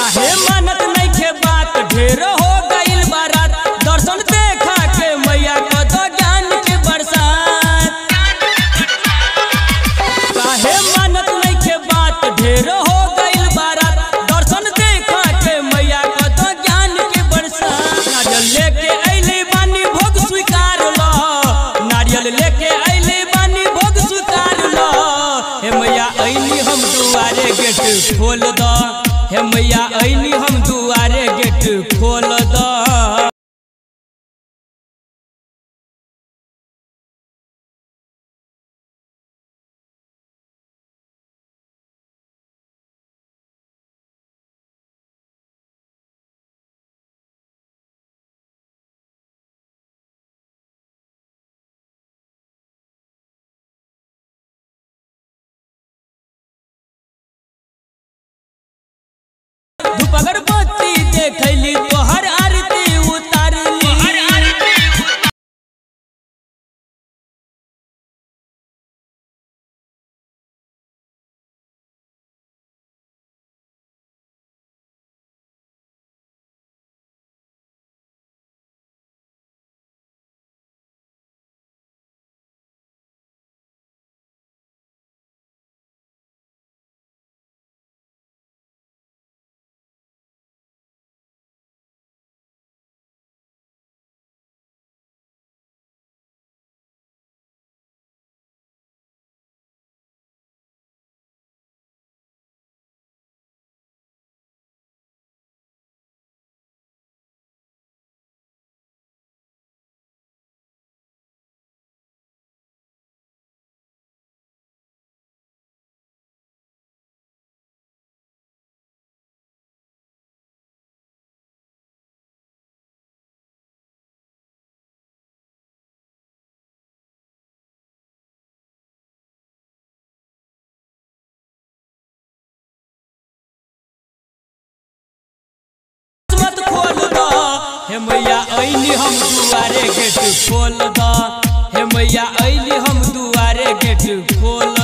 काहे मानत नइखे बात ढेर हो गइल बारात दर्शन देखा के मैया क दो ज्ञान के बरसात काहे मानत नइखे बात ढेर हो गइल बारात दर्शन देखा के मैया क दो ज्ञान के बरसात नारियल लेके अइले बानी भोग स्वीकार ल नारियल लेके अइले बानी भोग स्वीकार ल हे मैया अइनी हम दुआरे गेट खोल द हे मैया अइनी हम दुआरे गेट खोल द धूप अगरबत्ती देखैली तोहर आरती उतारली मत खोल द हे मैया अइली हम दुआरे गेट खोल द हे मैया अइली हम दुआरे गेट खोल